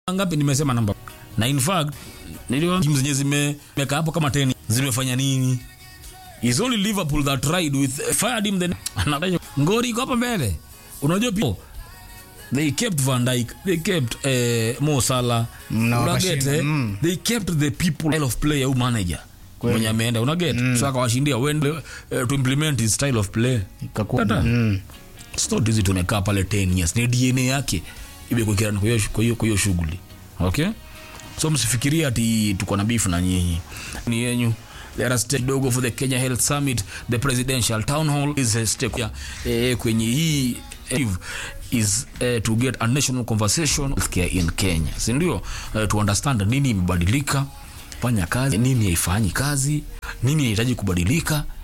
ngapi nimesema namba na in fact niliona timu zenye zimeweka hapo kama 10 zimefanya nini is only liverpool that tried with fired him then ngori iko hapa mbele unajua pia they kept van Dijk they kept eh, Mo Salah Na unaget wakashinda, eh? mm. they kept the people style of play au manager mwenye ameenda unaget mm. so akawashindia when uh, to implement his style of play Ikakuwa- Tata. mm. It's not easy tumekaa pale 10 years ni dna yake imekuekera kwa hiyo- kwa hiyo kwa hiyo shughuli okay so msifikirie ati tuko na beef na nyinyi ni yenyu let us take dogo for the kenya health summit the presidential town hall is a step ya, eh, kwenye hii eh, is eh, to get a national conversation of healthcare in kenya sindio eh, to understand nini imebadilika fanya kazi nini haifanyi kazi nini inahitaji kubadilika